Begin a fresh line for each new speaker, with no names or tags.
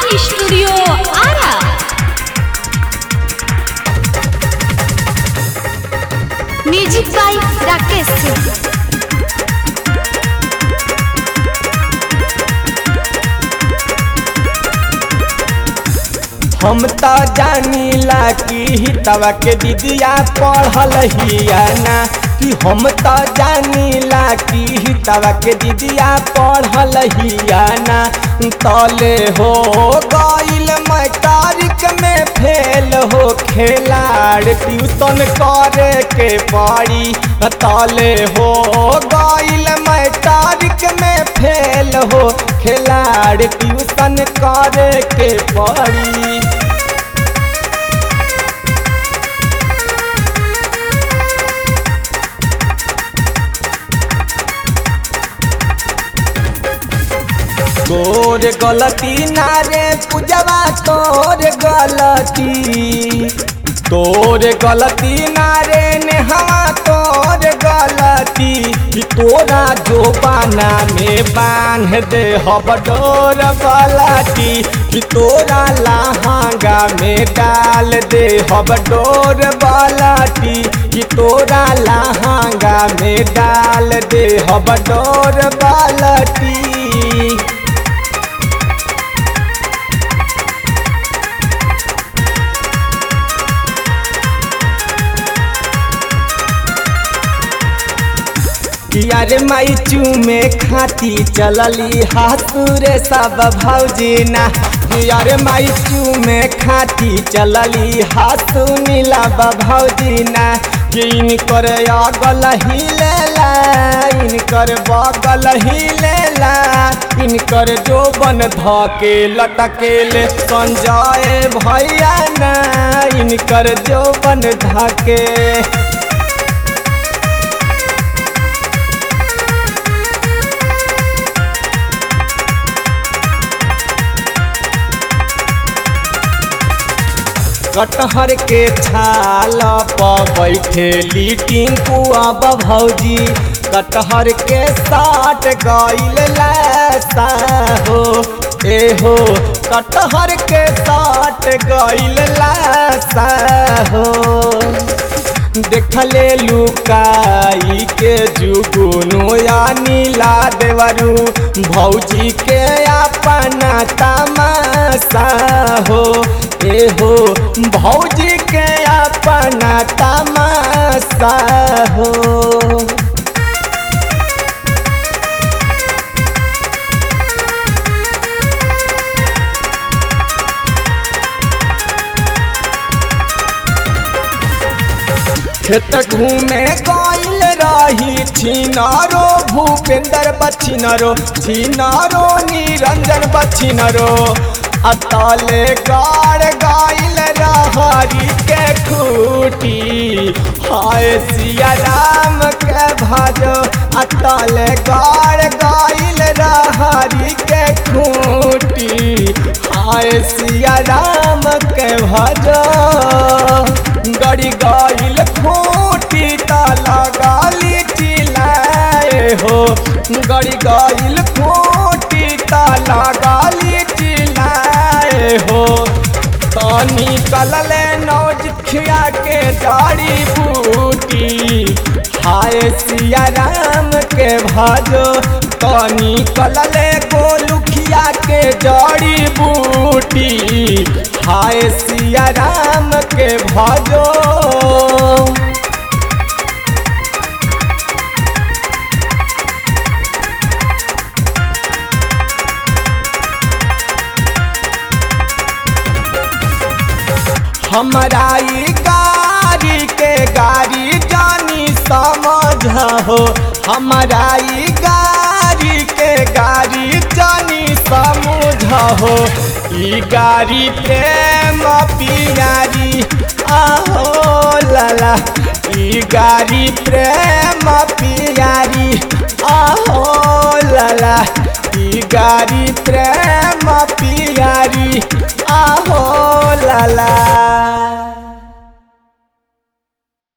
studio Ara music by Rakesh Singh
हम त जानीला कि हितवा के दीदिया पढ़ल हिया ना कि हम त जानीला कि हितवा के दीदिया पढ़ल हिया ना तले हो गइल मैट्रिक में फेल हो खेलाड़ ट्यूशन करे के पड़ी तले हो गइल मैट्रिक में फेल हो खेलाड़ ट्यूशन करे के पड़ी तोर गलती ना रे पूजवा तोर गलती तोर गलती ना रे नेहवा तोर गलती कि तोरा जो बाना में बांध दे हब डोर गलती कि तोरा लहंगा में डाल दे हब डोर गलती कि तोरा लहंगा में डाल दे हब डोर गलती किया रे माई चूमे खाती चलली हाथुरे सब भौजी ना किया रे माई चूमे खाती चलली हाथू नीला भौजी ना कि इनकर अगल ही लेला इनकर बगल ही लेला इनकर जोबन धके लटकेले संजय भैया ना इनकर जोबन धके कटहर के छाल पर बैठेली टिंकू अब भौजी कटहर के साट गइल लैसा हो ए हो कटहर के साट गइल लैसा हो देखले लुकाई के जुगुनु या नीला देवरू भौजी के अपना तमाशा हो ए हो भौजी के अपना तमाशा हो खेत घूमे गइल रही छिनारो भूपेंद्र बछिनरो छिनारो निरंजन बछिनरो अतले गाड़ गइल रहरी के खूटी हाय सिया राम के भजो अतले गाड़ गइल रहरी के खूटी हाय सिया राम के भजो गड़ी गइल खूटी ताला गाली चिल्लाए हो गड़ी गइल खूटी ताला गाली चिल्लाए हो तनी कलले नौजिखिया के जड़ी बूटी हाय सिया राम के भाजो तनी कलले गोलुखिया के जड़ी बूटी हाय सिया राम के भजो हमारा ई गाड़ी के गाड़ी जानी समझ हो हमारा ई गाड़ी के गाड़ी जानी समझ हो ई गाड़ी प्रेम पियारी आहो लाला ई गाड़ी प्रेम पियारी आहो लाला ई गाड़ी प्रेम पियारी आहो लाला